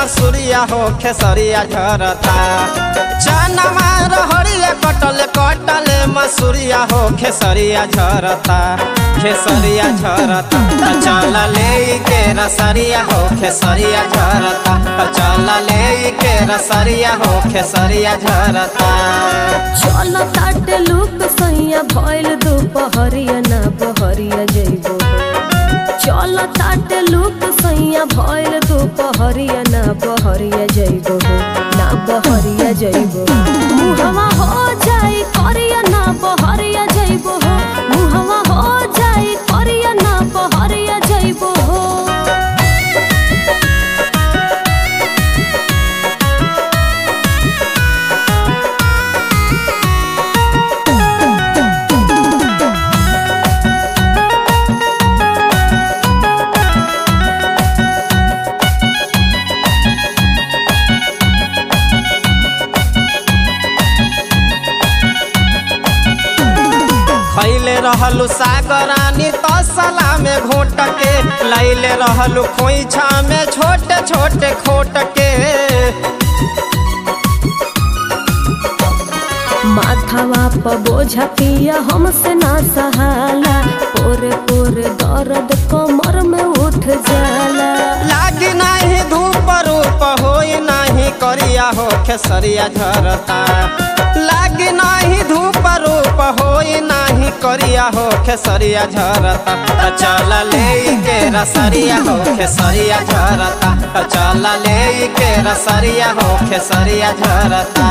मसूरिया हो खेसरिया झरता चनमा रहरिया कटल कटल मसूरिया हो खेसरिया झरता खेसरिया झरता त चल ले के रसरिया हो खेसरिया झरता त चल ले के रसरिया हो खेसरिया झरता चल ताटे लुक सैया भइल दुपहरिया ना बहरिया जइबो चल ताटे लुक सैया भइल दुपहरिया ना बहरिया जइबो ना बहरिया जइबो मुहवा हो जाई करिया ना बहरिया जइबो मुहवा हो जाई करिया ना बहरिया जइबो खैले रहलु सागरानी तसला में घोट के लैले रहलु खोइछा में छोटे छोटे खोट के माथावा प बोझा पिया हमसे ना सहाला पोरे पोरे दर्द कमर में उठ जाला लागी नाही धूप रूप होई नाही करिया हो खेसरिया झरता लागी नाही धूप रूप होई नाही करिया हो खेसरिया झरता त चल ले के रसरिया हो खेसरिया झरता त चल ले के रसरिया हो खेसरिया झरता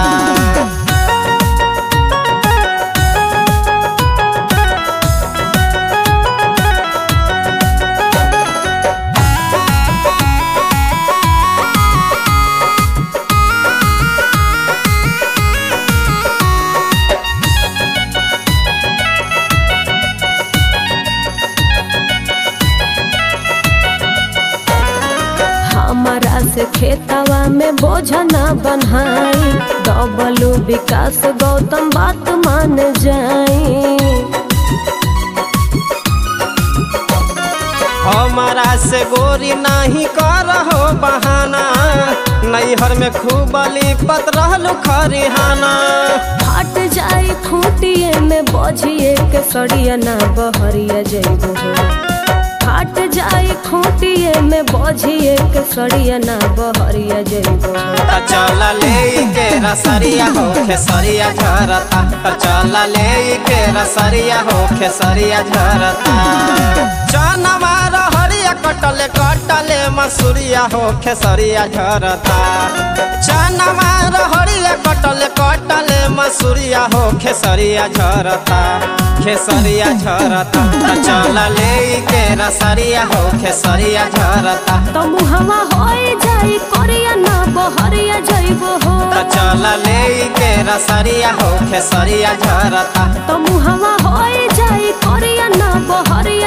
हमारा से खेतवा में बोझा ना बनाई डबलू विकास गौतम बात मान जाई हमारा से गोरी नहीं कर हो बहाना नैहर में खूब लिपत रहलु खरिहाना फट जाई खूटिए में बोझिए के सड़िया ना बहरिया जइबो फट जाई खूटिए में बोझिए के सड़िया ना बहरिया जइबो त चल ले के रसरिया हो खेसरिया झरता त चल ले के रसरिया हो खेसरिया झरता चनवा रहरिया कटले कटले मसूरिया हो खेसरिया झरता चनवा रहरिया कटले कटले मसूरिया हो खेसरिया झरता खेसरिया झरता त चल ले के रसरिया हो खेसरिया झरता तो मुहवा होई जाई करिया ना बहरिया जइबो हो त चल ले के रसरिया हो खेसरिया झरता तो मुहवा होई जाई करिया ना बहरिया